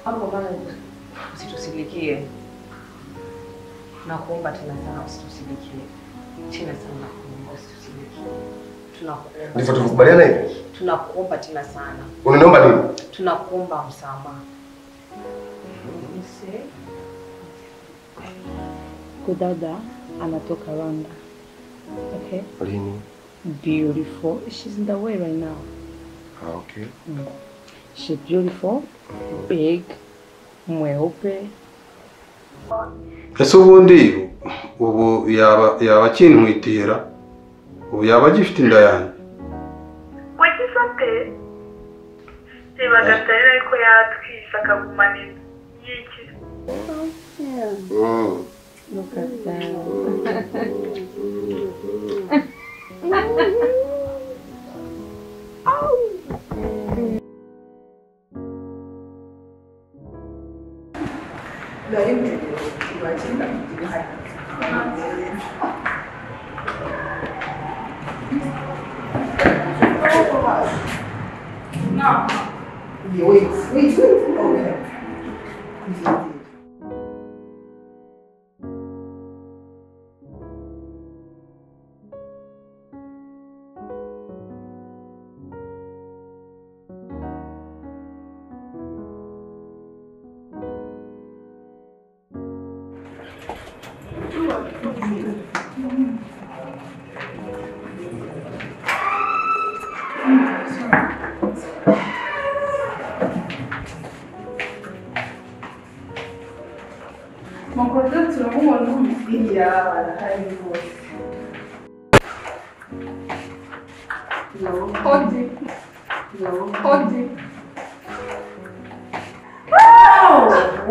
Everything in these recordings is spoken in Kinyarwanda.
Hapo bana, usitusindikie. Nakuomba tena sana, usitusindikie tena sana, nakuomba usitusindikie. Tunakuomba, Ndivyo tulikubaliana hivi. tunakuomba tena sana, Unaniomba nini? tunakuomba msamaha. Kudada anatoka Rwanda. Okay. Lini? Beautiful. She's in the way right now. Ah, okay. She's beautiful, big, mweupe. ese ubundi ubu yaba yaba akinkwitira ubu yaba agifite inda yanjye wagize ate ntibaga atari ariko yatwise akagumanira yiki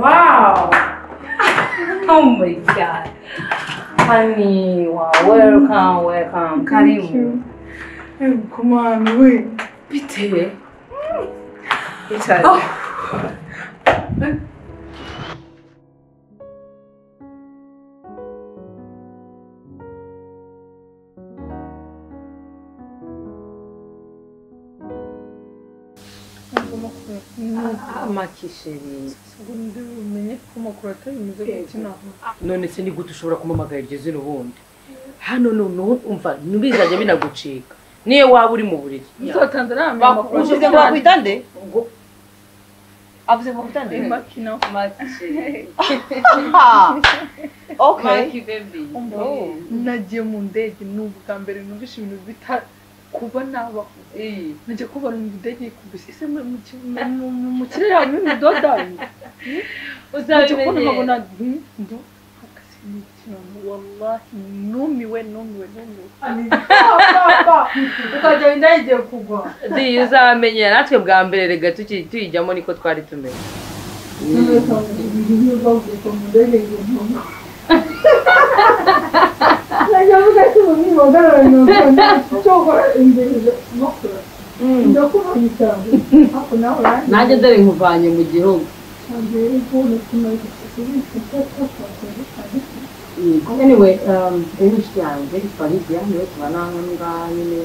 Wow. Oh my God. Honey, wow. Welcome, welcome. Karibu. Kumani we Bitewe. amakisheri ndi umenye ko amakuru atari meza gukina none se ni gute ushobora kumamagara iryo zina ubundi hano noneho umva ntibizajya binagucika niyo waba uri mu buriri uzatanze ariya makuru Ushize ngo bakwitande avuze ngo kwitande makino okay nagiye mu ndege ni ubwa mbere numvise ibintu bita kuba nabaho najya kubara mu ndege kumvise ese mu- mu ki- mu- mu- mu- mu kirere harimo imidodari najya kubona nkabona hmm, ndo akazi ni ikintu wallahi numiwe numiwe numiwe ukajya indege igiye kugwa di uzamenyera natwe bwa mbere rega tuki- tuyijyamo niko twari tumeze nanjye dore nkuvanye mu gihugu anyway um, english yanjye faridi niwe tubana hano ngaha nyine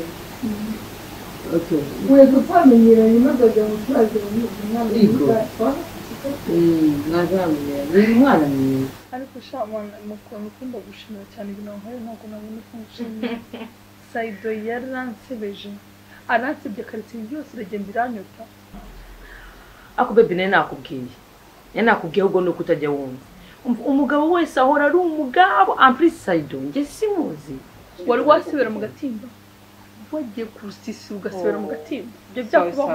okay mm, mwazamenye ni umwana mwiza ariko sha mwana mukuntu ukunda gushimira cyane ibintu wankoreye ntabwo nabona uko ngushimira sayido yaransebeje aransebye karitsiye yose iragenda iranyota ako bebi nayo nakubwiye nayo nakubwiye ahubwo ni uko utajya wumva Um- umugabo wese ahora ari umugabo ampurisi sayido njye simuzi wari wasibera mu gatimba wagiye kurusisira ugasibera mu gatimba ibyo byakubaho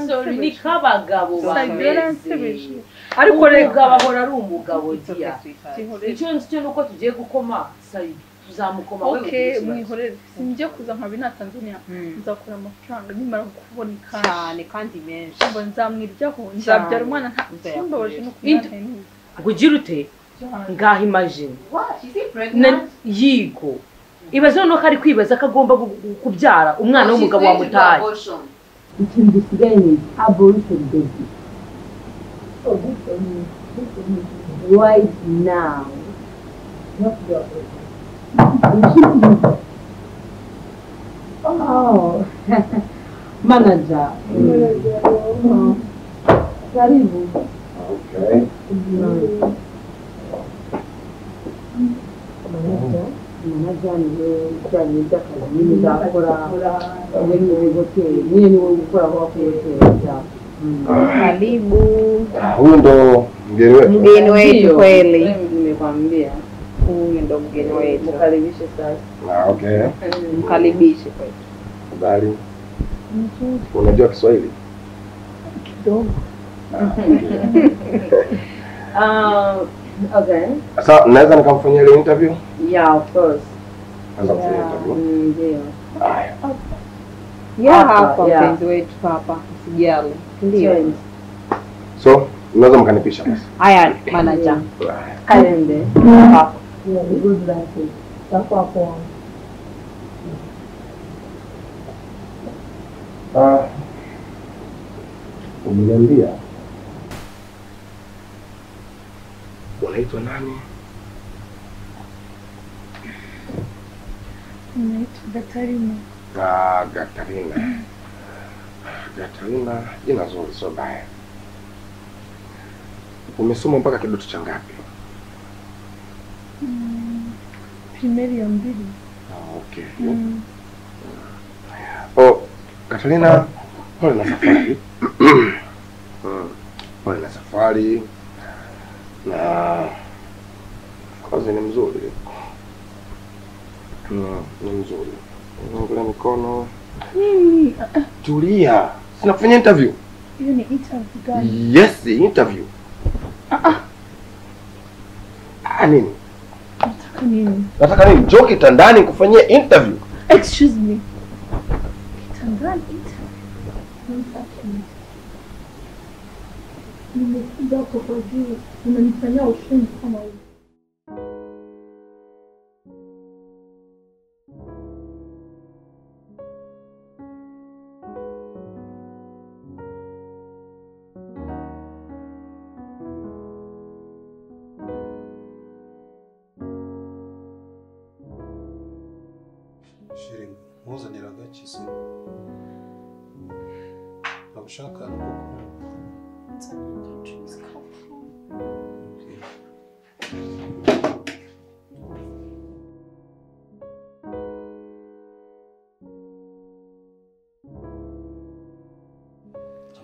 Sorry, ni k'abagabo sayido yaransebeje ariko ariko rega rega bahora ari umugabo dia sinkorere icyo cyo nuko tugiye gukoma sayido tuzamukoma okay mwihorere sinjye kuza nkaba ina tanzania nzakora amafaranga nimara kuboneka cyane kandi menshi ngo nzamwiryaho nzabyara umwana nta simbabaje no kumwana ngo ugire ute ngaho imagine Na- yigo ibaze noneho ko ari kwibaza ko agomba gu- gu- kubyara umwana w'umugabo wamutaye ikintu gisigaye ni aborited baby right now oh manager karibu. Okay. amajyane ibijyanye n'iby'akazi nyine uzakora wowe ni wowe hoteli nyine ni wowe gukora aho ku hoteli byaba Karibu Hundo mgeni mgeni wetu kweli, nimekwambia huyu ndo mgeni wetu, mkaribishe sasa Ah, okay. mkaribishe kweli. Habari. Unajua Kiswahili? kidogo Ah, okay. Ah, okay Sasa naweza nikamfanyia ile interview? yeah of course Naweza kufanya interview. Mm, ndio Haya. Ya Hapa, hapa ya. mpenzi wetu hapa, usijali. Ndio. Change. So, mnaweza mkanipisha basi. Haya manager. Haya. kalende Hapa. Ah. Umeniambia. Unaitwa nani? naitwa gatarina Ah, Gatarina. Gatarina, jina zuri, sio baya. Umesoma mpaka kidato cha ngapi? primeri ya mbili Ah, okay. Oh, Katalina, pole na safari. Mm, pole na safari na kazi ni mzuri Mm, ni mzuri ngula mikono nini tulia sinakufanya interview hiyo ni interview gani yes interview ah, nini nataka nini nataka nini njoo kitandani kufanyia interview excuse me kitandani interview Nataka nini? nimekuja hapo kwa juu unanifanyia ushindi kama huo shiringa mpuzaniraga kisi nagushaka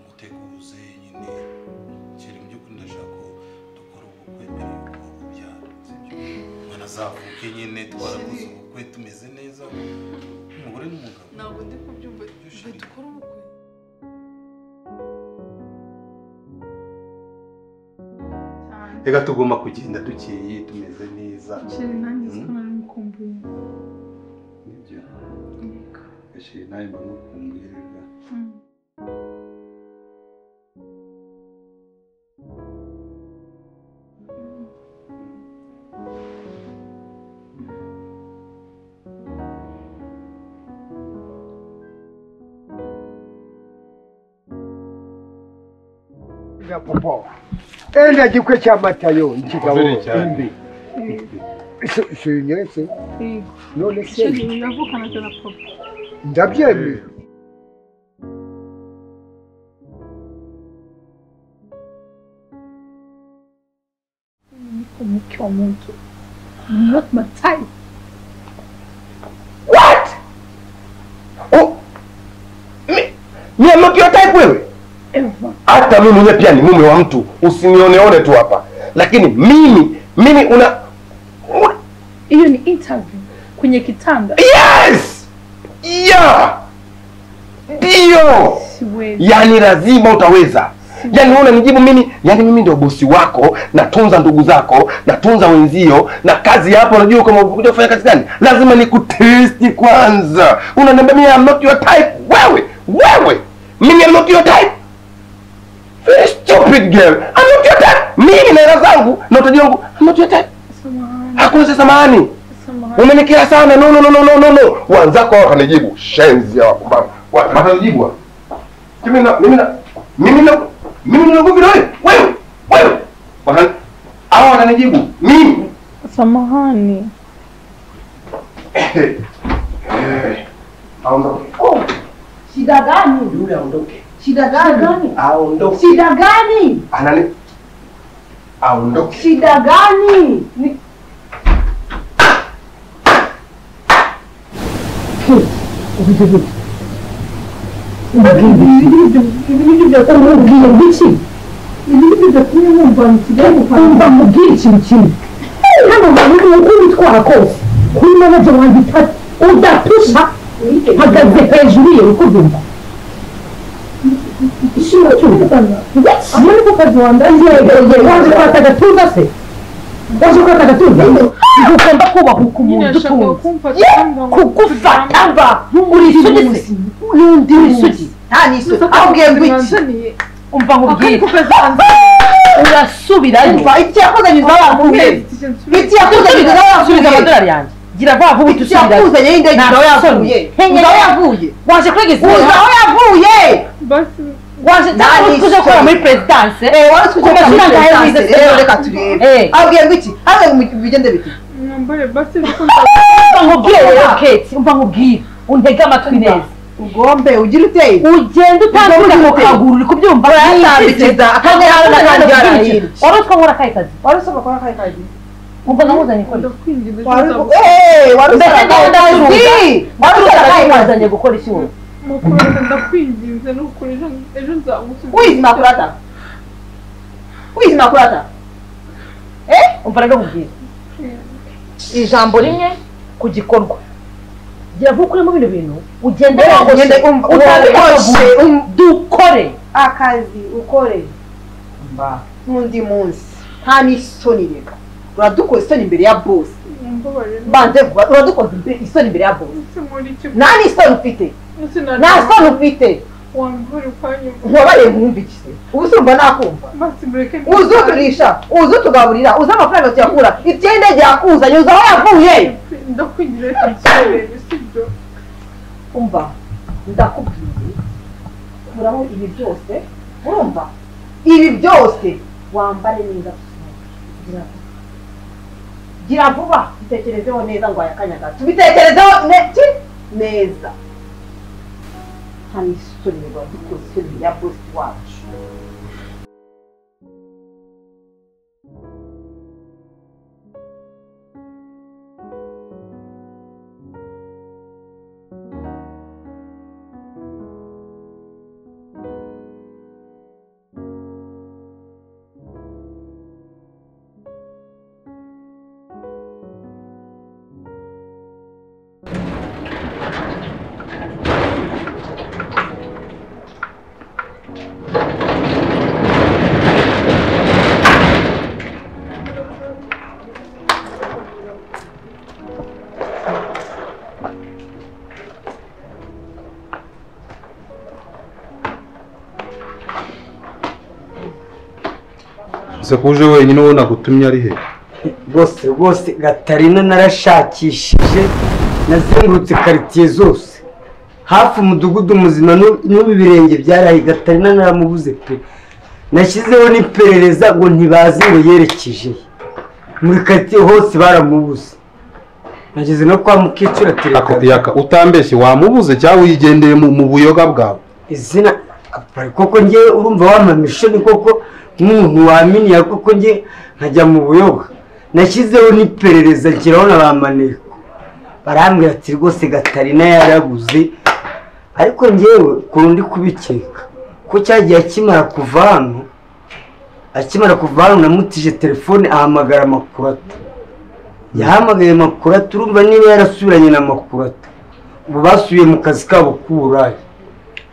muteguze nyine kiri mu by'ukuri ndashaka ko dukora ubukwe mbere y'uko ubyara sibyo mwana azavuke nyine twarakoze ubukwe tumeze neza umugore n'umugabo ntabwo ndi kubyumva dukora ubukwe reka tugomba kugenda dukeye tumeze neza sheri nanjye Mm. sikona nimukumbuye nibyo gashiri nawe mba ngukumbuye reka vya popoa enda jikwe cha matayo njigawo Vile cha- imbi Si- sinyese none se sheri uravukana tena papa ndabyemye niko mke wa mtu not my type oh. mi, mi am not your type wewe ever hata mimi mwenyewe pia ni mume wa mtu usinioneone tu hapa lakini mimi mimi una una- hiyo ni interview kwenye kitanda yes yeah ndio siwezi yani lazima utaweza yani wewe unanijibu mimi yani mimi ndio bosi wako natunza ndugu zako natunza wenzio na kazi hapo unajua kama unakuja kufanya kazi gani lazima nikutesti kwanza unaniambia mimi I'm not your type wewe wewe mimi I'm not your type very stupid girl I'm not your type mimi na hela zangu na utaji wangu I'm not your type samahani hakuna cha samahani samahani umenikera sana no no no no no no no wanzako hao watanijibu shenzi ya wakubwa Wa- watanijibu hao. mimi na mimi na mimi na mimi na nguvu na wewe wewe wewe Watani- hao watanijibu mimi samahani Eh, aondoke. Oh, shida gani yule aondoke Shida gani? aondoke Shida gani? anani aondoke Shida gani? Ni- Ibintu byakuba umubwiye biki? Ibintu byakuba wumva ni kigali wumva mubwire ikintu kimwe. Hano hantu ni uko witwara kose. Kuri manager wanjye itatu udatusha mpagaze hejuru ye uko byumva. Ishimwe cyumva. Yes. Amwe niko kazi wambaye. Waje kwata agatuza se? Waje kwata agatuza? Ugomba kubaha nyine umuntu ashaka utunze. kumfata kugufata mba uri isugi se n'undi uri isugi nta n'isugi ahubwiye ngo iki umva nkubwire urasubirayo iki yakuzanyiriza wa muntu iki yakuzanyiriza wa muntu amadolari yanjye gira vuba vuba uhite usubirayo yakuzanye y'indege uza aho yavuye uza aho yavuye waje kuregeza uza aho yavuye waje cyangwa uzi tuje gukora muri perezidanse wari tuje gukora muri perezidanse rero reka turebe abwiye ngo iki ahubwo ngo bigende bite mwambare basi niko umva nkubwire rero keti umva nkubwire untege amatwi neza ugombe ugire uteye ugende utambika mu kaguru uri kubyumva urayatambikiza akandi hano n'akandi hano hino wari utwa nkora akahe kazi wari usabwa gukora akahe kazi ubwo namuzanye gukora iki ndakwinginze wari tuzabuze usabwa wari usabwa akahe wazanye gukora iki wowe mukurata ndakwinginze nukuri ejo- ejo nzagusubiza wizima kurata wizima kurata eh umva rero nkubwire ijambo rimwe ku gikorwa gira vuba ukuremo bino bintu ugende wogoshe utambike akaguru dukore akazi ukore n'undi munsi nta n'isoni reka uradukoze isoni imbere ya bose mumbabarire banze vuba uradukoze imbe- isoni imbere ya bose ndetse muri iki nta n'isoni ufite nta soni ufite wambare kwanyumva nkubabaye nkumvikise ubu se urumva nakumva basi mureke uza uturisha uza utugaburira uza amafaranga tuyakura iby'indege yakuzanye uza aho yavuye ndakwinginze reka nsorere sibyo umva ndakubwiye kuraho ibi byose urumva ibi byose wambare neza gira vuba. gira vuba bitekerezeho neza ngo ayakanya gato bitekerezeho ne- ki- neza nta n'isoni wadukoze isoni ya bosi wacu gusa kuje wenyine uwo nagutumye ari he rwose rwose gatarina narashakishije nazengurutse karitsiye zose hafi umudugudu muzima n'u- n'ubu ibirenge byaraye gatarina naramubuze pe nashyizeho n'iperereza ngo ntibazi ngo yerekeje he. muri karitsiye hose baramubuze nageze no kwa mukecuru Ako- atereka yaka utambeshye wamubuze cyangwa uyigendeye mu mu buyoga bwawe izina apari koko ngewe urumva wamamisho ni koko nk'umuntu waminiye koko nge nkajya mu buyoga nashyizeho n'iperereza nshyiraho na ba maneko barambwira ati rwose gatarina yarabuze ariko ngewe ukuntu ndi kubikeka ko cya gihe akimara kuva hano akimara kuva hano namutije telefone ahamagara makurata yahamagaye makurata urumva niba yarasubiranye na makurata ubu basubiye mu kazi kabo k'uburaya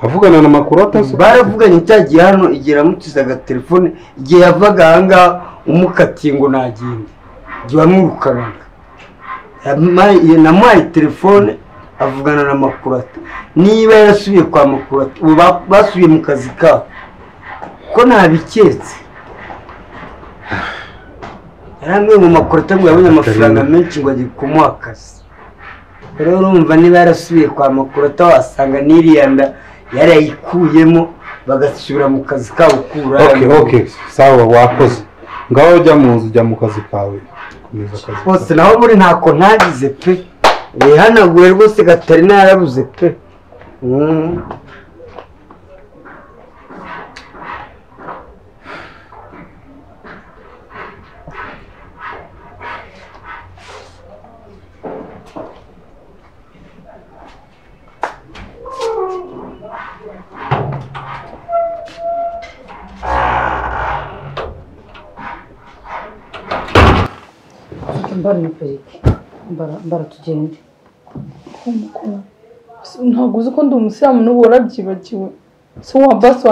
avugana na makuru atase baravuganye cya gihe hano igihe yamutizaga telefone igihe yavaga ahangaha umukatiye ngo nagende igihe wamwirukanaga Yampaye- namuhaye telefone avugana na makurata niba yarasubiye kwa makurata ubu ba- basubiye mu kazi kabo ko ntabiketse yari amwe mu makurata ngo yabonye amafaranga menshi ngo agiye kumuha akazi rero urumva niba yarasubiye kwa makurata wasanga n'iriya nda yarayikuyemo bagasubira mu kazi kabo okay k'uburaya okay sawa wakoze ngaho jya mu nzu jya mu kazi kawe komeza akazi kawe. rwose naho muri ntako ntagize pe wihanaguye rwose gatarina yarabuze pe Mm. mbara na perike mbara mbara tugende ntabwo uzi ko ndi umusilamu n'ubu warabyibagiwe se wa basi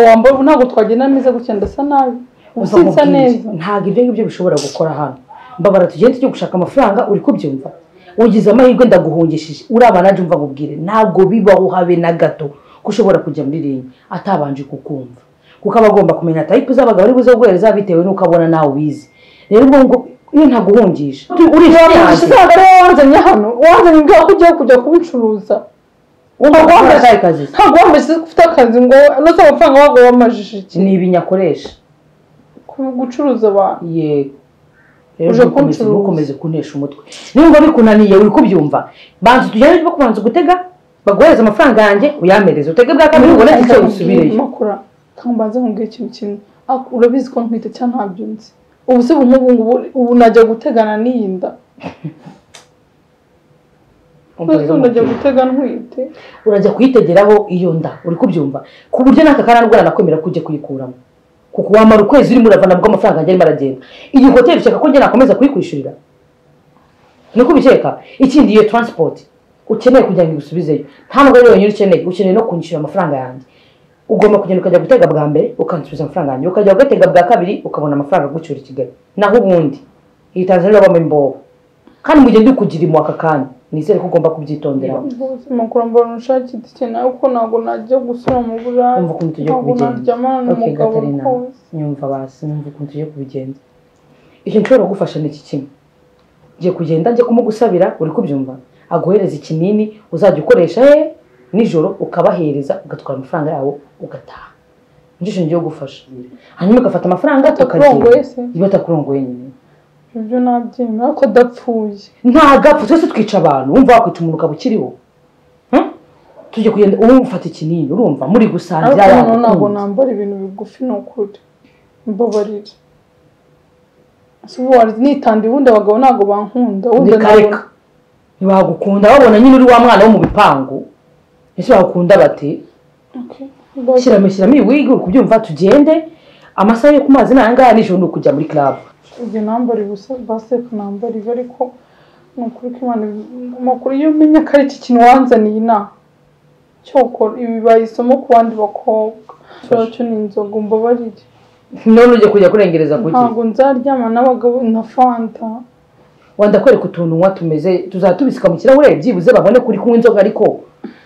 wambaye ntabwo twagendana neza gutya ndasa nabi uba Uza usinsa nkubwire, neza ntabwo ibyo ngibyo bishobora gukora hano mbabara tugende tujye gushaka amafaranga uri kubyumva ugize amahirwe ndaguhungishije urabana naje umva nkubwire ntabwo bibaho habe na gato ko ushobora kujya muri ringi atabanje kukumva kuko aba agomba kumenya tayipu z'abagabo ari buze guhereza bitewe n'uko abona nawe ubizi rero ubwo ngo iyo ntaguhungisha uriya muntu urishyize ntabwo ari wowe wanzanye hano wanzanye mbwira ko ugiye kujya kubicuruza ntabwo wambaye akahe kazi ntabwo wambashyize ko ufite akazi ngo unose amafaranga wabwo wamajije iki ni ibinya akoresha Ku- gucuruza abantu yego rero Uje ntukomeze kuncuruza. ntukomeze kuntesha umutwe nimba bikunaniye uri kubyumva banza tujyane tujye kubanza gutega baguhereza amafaranga yanjye uyamereze utege bwa kabiri ubone icyo usubireyo makura ntabwo mbanza nkubwira ikintu kimwe Ariko urabizi ko nkwita cyangwa ntabyo nzi ubu se ubu nk'ubu ngubu ubu najya gutegana n'iyi nda Umviriza Ubu najya umutwe. gutega ntwite urajya kuyitegeraho iyo nda uri kubyumva ku buryo n'aka karandwara nakwemera ko ujya kuyikuramo kuko wamara ukwezi urimo uravana bwo amafaranga yanjye arimo aragenda iyi hoteli ushaka ko njye nakomeza kuyikwishyurira niko ubikeka ikindi iyo transport ukeneye kugira ngo igusubizeyo nta mugore yonyine ukeneye ukeneye no kunyishyura amafaranga yanjye ugomba kugenda ukajya gutega bwa mbere ukansubiza amafaranga yanjye ukajya ugatega bwa kabiri ukabona amafaranga agucyura i kigali naho ubundi iyi tanzania babamo imbobo kandi mu gihe ndi kugira impuha aka kanya nizere ko ugomba kubyitondera rwose makura mbona ushakira ikeneye kuko ntabwo najya gusura mu Umva burayi ukuntu tugiye ntabwo kubigenza. naryamana Okay, n'umugabo Gatarina. rwose nyumva basi numva ukuntu tugiye kubigenza icyo nshobora kugufasha ni iki kimwe ngiye kugenda njye kumugusabira uri kubyumva aguhereza ikinini uzajya ukoresha he nijoro ukabahereza ugatwara amafaranga yawo ugataha njye ngiye kugufasha hanyuma ugafata amafaranga atakurongoye tukagenda se iyo atakurongoye nyine ibyo nabyemera ko adapfuye nta gapfu twese twica abantu wumva wakwica umuntu ukaba ukiriho Hmm? tujye kugenda ubu ufata ikinini urumva muri ariko gusangira noneho ntabwo yagukunze nambara ibintu bigufi ni ukuri mbabarira Si ubu wari nitandiye ubundi abagabo ntabwo bankunda ubundi reka nabona- ntibagukunda babona nyine uri wa mwana wo mu bipangu ese bagukunda bati Okay, mbabarira. shyiramo shyiramo iyi wigi uri kubyumva tugende amasaha yo ku mazi ni aya ngaya nijoro ni ukujya muri club ibyo nambara ubusa baseka nambara ibi ariko ni ukuri ko imana amakuru iyo umenya ko ari iki kintu wanzaniye inaha cyokora ibi bibaye isomo ku bandi bakobwa cyo ni inzoga mbabarire none ugiye kujya kurengereza kuki ntabwo nzaryama n'abagabo na fanta wenda kwereka utuntu unywa tumeze tuzatubisika mu kirahure byibuze babone kuri kunywa inzoga ariko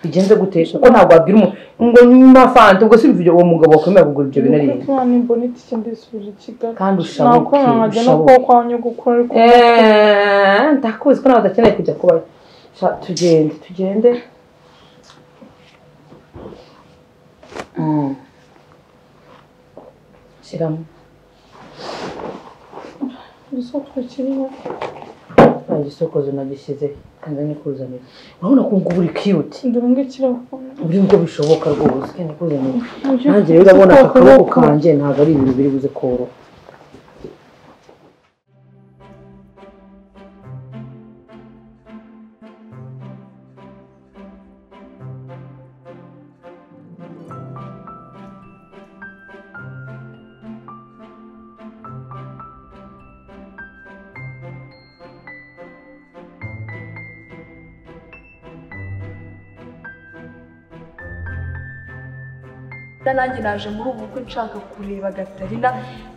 bigenze gute kuko ntabwo wabwira umuntu ngo nywa fanta ubwo si uwo mugabo wakwemera kugura ibyo bintu ari Nukuri ko imana imbona itike ndisubije i kigali kandi ushabuke nakora nkajya no kuba ushabuke kwa nyogokuru ariko Eh, ndakuzi ko nawe udakeneye kujya kubayo Sha, tugende tugende Mm. shyiramo igisokozo kirimo nta gisokozo nagishyize kanze nikuzanira urabona ko ngubu uri cute ndora ngikiraho buri ngo bishoboka rwose kanze nikuzanira Uburyo nanjye rero urabona aka bw'isoko kaboko kanjye ntabwo ari ibintu biri buze koroha Da nanjye naje muri ubu bukwe nshaka kureba gatarina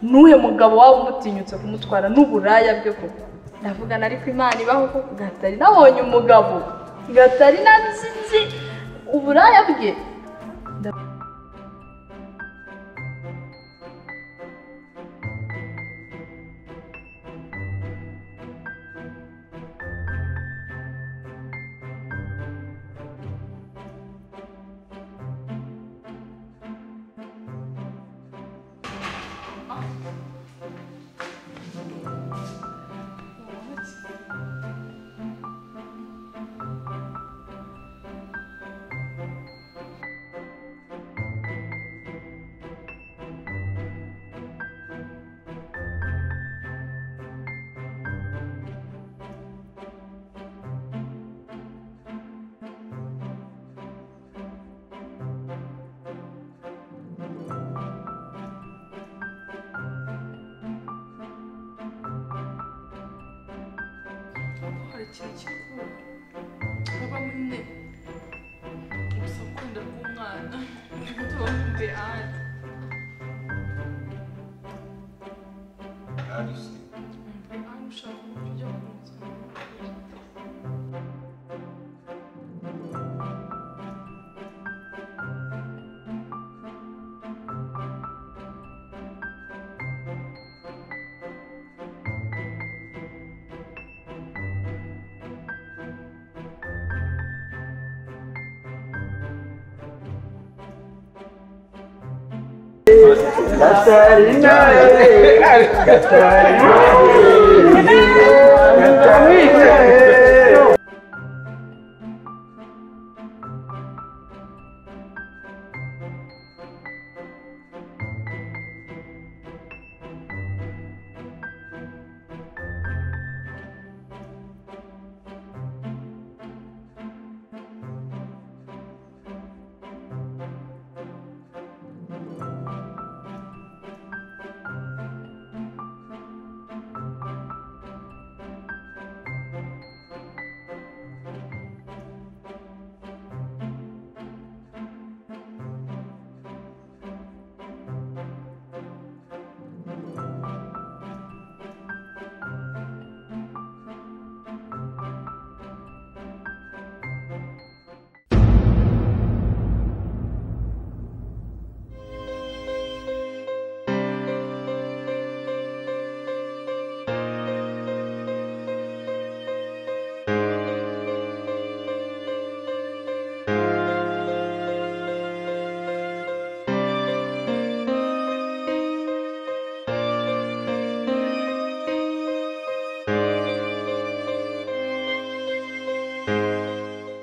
n'uhe mugabo waba umutinyutse kumutwara n'uburaya bwe koko ndavugana ariko imana ibaho koko gatarina abonye umugabo gatarina nzi nzi uburaya bwe gukora kirekire kuba munini gusa ukunda k'umwana ni guto wumve ahandi ahandi ushaka umupira mu nzu Gatarina, Gatarina, Gatarina.